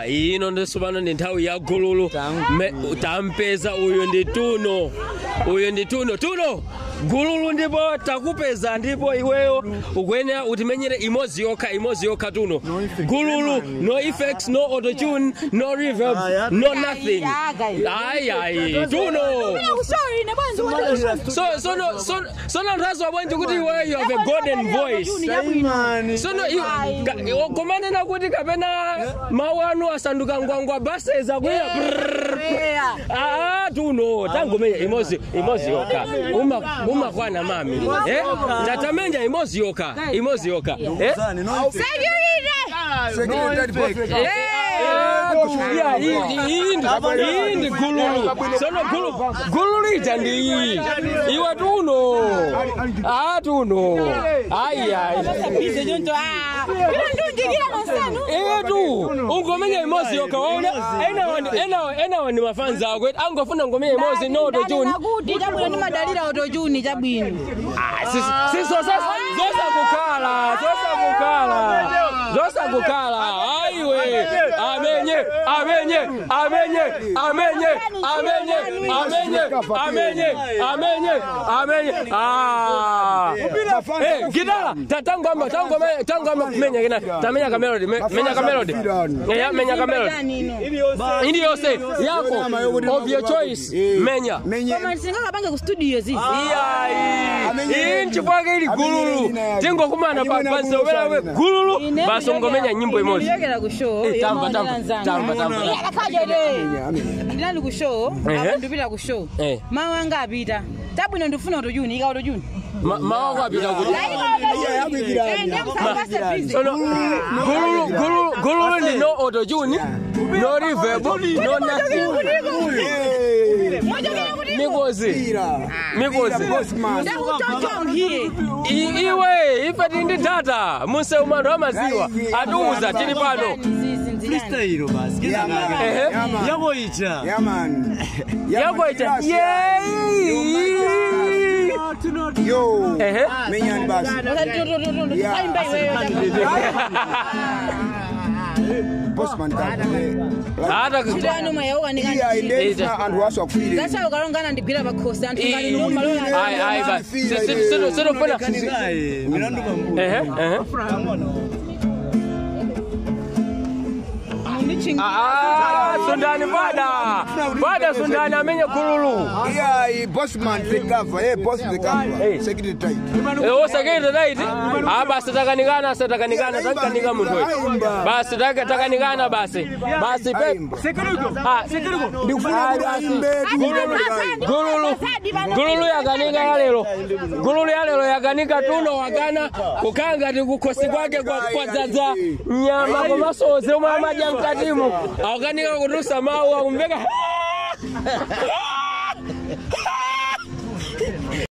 aya ino ndisopano ndi nthawi ya gululu Me- tampeza uyu ndi tuno uyu ndi tuno tuno gululu ndipo takupeza ndipo iweyo ukuyenera utimenyere imodzi yokha imodzi yokha tuno gululu no effects no autotune no reverb no nothing ayi ayi tuno so sono sono sono nthawi bwanji kuti iweyo you have a golden voice sono komanena kuti kapena mawu anu asanduka ngwangwa baseza kuya aa tuno tangomenya imozi imozi yoka Uma- umakwana mami eh? tatamenya imozi yoka imozi yoka eh? Yeah, iyi- iyi ndi- iyi ndi gululu sono gulu- gululu ija ndi iyi iwe tuno a tuno ayi ayi etu ungomenya imozi yoka waona enawa ni mafanzi ako eti angofuna ngomenya imozi noto chuni kuti chabwino ndimadalira otojuni chabwino zosakukhala zosakukhala zosakukhala ayiwe amenye amenye amenye amenye amenye amenye amenye amenye amenye Ah. Eh, gitara ta- tangoma tangoma tangoma kumenya kina tamenya ka melody me- menya ka melody yeah menya ka melody indi yose yako of your choice menya koma singakapange ku studio zizi iyayi iyi nchifukwa ili gululu tingokumana pa- pansi opera we gululu basi ungomenya nyimbo imodzi ndiyokera ku show Eh, tamba, tamba, tamba, tamba. ndinali ku show Ehe. apo ndipita ku show Eh. mawu anga apita chabwino ndifuna otojuni ika otojuni Ma- mawu ako apita kuti sono gululu gululu gululu ndi no autotune no reverb no nothing mikozi mikozi I- iwe ife tindi data munse umano amaziwa atiuza tili pano freestyle basi Ehe. yakoita yakoita yeyi Yo, ehe menyani basi. aimba iweyo Postman kaka. hata chitano mayaukanika Iya indesa anthu aso akufire. gacha ukalongana ndigwira pakhosi anthu Ii. ngati nomalola ayi ayi basi sinofuna kanikaye milandu pambuyo ehe ehe Ah, sundani bada bada sundani amenye gululu Iya, Postman the cover. Eh, boss the cover. Secretary tight. osakete taiti a basi takanikana satakanikana tankanika munthu uyu basi taka- takanikana basi basi pe Ah, Ndikufuna kuti aimbe gululu gululu yakanika yalero gululu yalero yakanika tuno wakana kukhala ngati kukhosi kwake kwa- kwadzaza nyama komasozi omwe amadya mkatimu akukanika kutusa mawu akumveka